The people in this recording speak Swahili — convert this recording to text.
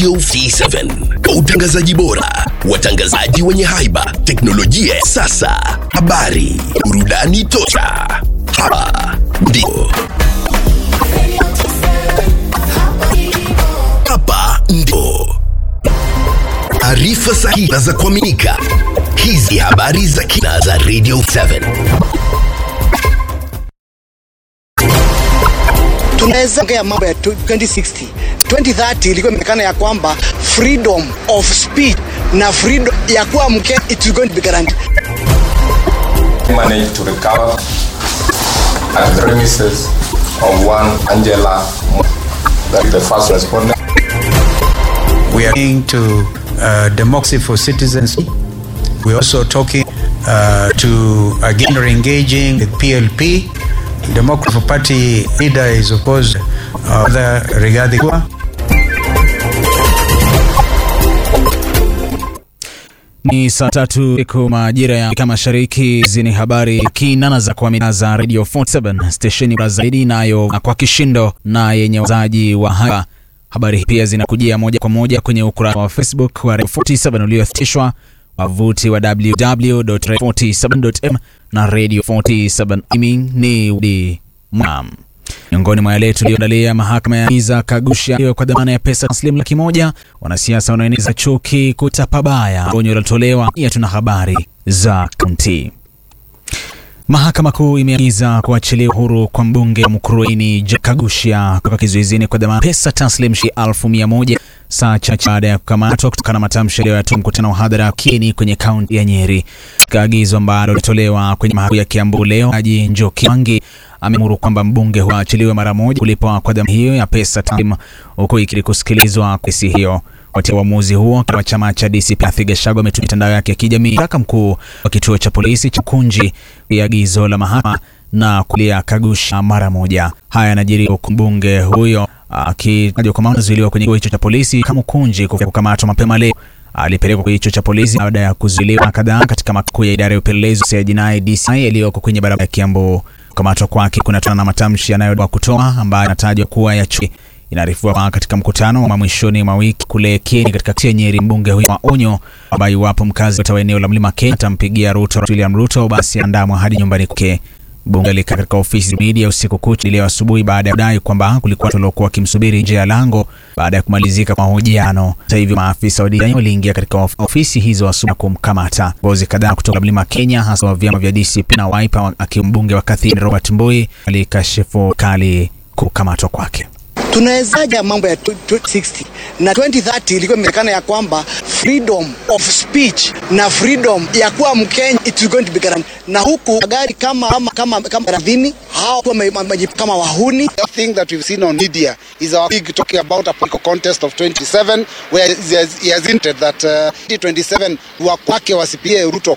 Radio T7 kwa utangazaji bora, watangazaji wenye haiba, teknolojia ya sasa, habari, burudani tosha. Hapa ndipo hapa ndipo taarifa sahihi na za kuaminika. Hizi habari za kina za Radio 7. tunaweza ongea mambo ya 2060 2030 ilikuwa imeonekana ya kwamba freedom of speech na freedom ya kuwa mke it is going to be guaranteed managed to recover at the premises of one Angela, that the first respondent. We are going to uh, democracy for citizens. We're also talking uh, to again re-engaging the PLP. Democratic Party leader is of course uh, the Rigathi Gachagua. Ni saa tatu siku majira ya Afrika Mashariki. Hizi ni habari kinana za kuamina za Radio 47 stesheni bora zaidi inayo kwa kishindo na yenye wazaji wa hapa. Habari pia zinakujia moja kwa moja kwenye ukurasa wa Facebook wa Radio 47 uliothibitishwa wavuti wa www.radio47.m na Radio 47 Mimi ni Udi Mwam. Miongoni mwa yale tuliyoandalia, mahakama ya Iza kagusha hiyo kwa dhamana ya pesa taslimu laki moja. Wanasiasa wanaoeneza chuki kutapa baya, onyo lilotolewa. Pia tuna habari za kaunti. Mahakama Kuu imeagiza kuachiliwa huru kwa mbunge wa Mukurweini Jack Kagushia kutoka kizuizini kwa dhamana pesa taslim shilingi elfu mia moja saa chache baada ya kukamatwa kutokana na matamshi aliyoyatoa mkutano wa hadhara Kieni kwenye kaunti ya Nyeri. Katika agizo ambalo lilitolewa kwenye mahakama ya Kiambu leo, Jaji Njoki Wangi ameamuru kwamba mbunge huyo aachiliwe mara moja kulipwa kwa dhamana hiyo ya pesa taslim, huku ikili kusikilizwa kesi hiyo. Kufuatia uamuzi huo, wa chama cha DCP Rigathi Gachagua ametumia mitandao yake ya kijamii kaka mkuu wa kituo cha polisi cha Kunji ya agizo la mahakama na kulia Kagusha mara moja. Haya yanajiri huku mbunge huyo akitajwa kwamba anazuiliwa kwenye kituo hicho cha polisi kama Kunji kwa kukamatwa mapema leo. Alipelekwa kwenye kituo cha polisi baada ya kuzuiliwa kadhaa katika makao ya idara ya upelelezi ya jinai DCI yaliyoko kwenye barabara ya Kiambu. Kukamatwa kwake kunatokana na matamshi yanayodaiwa kutoa ambayo yanatajwa kuwa ya chuki. Inaarifiwa kwamba katika mkutano wa mwishoni mwa wiki kule Kieni katika kaunti ya Nyeri, mbunge huyo wa onyo kwamba iwapo mkazi wa eneo la Mlima Kenya atampigia Ruto William Ruto basi andamwa hadi nyumbani kwake. Mbunge alikaa katika ofisi ya media usiku kucha leo asubuhi baada ya kudai kwamba kulikuwa watu waliokuwa wakimsubiri nje ya lango baada ya kumalizika kwa mahojiano. Hata hivyo, maafisa wa DCI waliingia katika of ofisi hizo asubuhi na kumkamata. Viongozi kadhaa kutoka Mlima Kenya, hasa wa vyama vya DCP na Wiper, akiwa mbunge wa Kathiani Robert Mbui, alikashifu kali kukamatwa kwake. tunawezaje mambo ya 2060 na 2030 ilikuwa imeonekana ya kwamba freedom of speech na freedom ya kuwa mkenya it is going to be guaranteed na huku magari kama kama kama kama radhini hao wame- wame- kama wahuni The thing that we've seen on media is our big talking about a political contest of 27 where he has, he has hinted that uh, 2027 wa kwake wasipie Ruto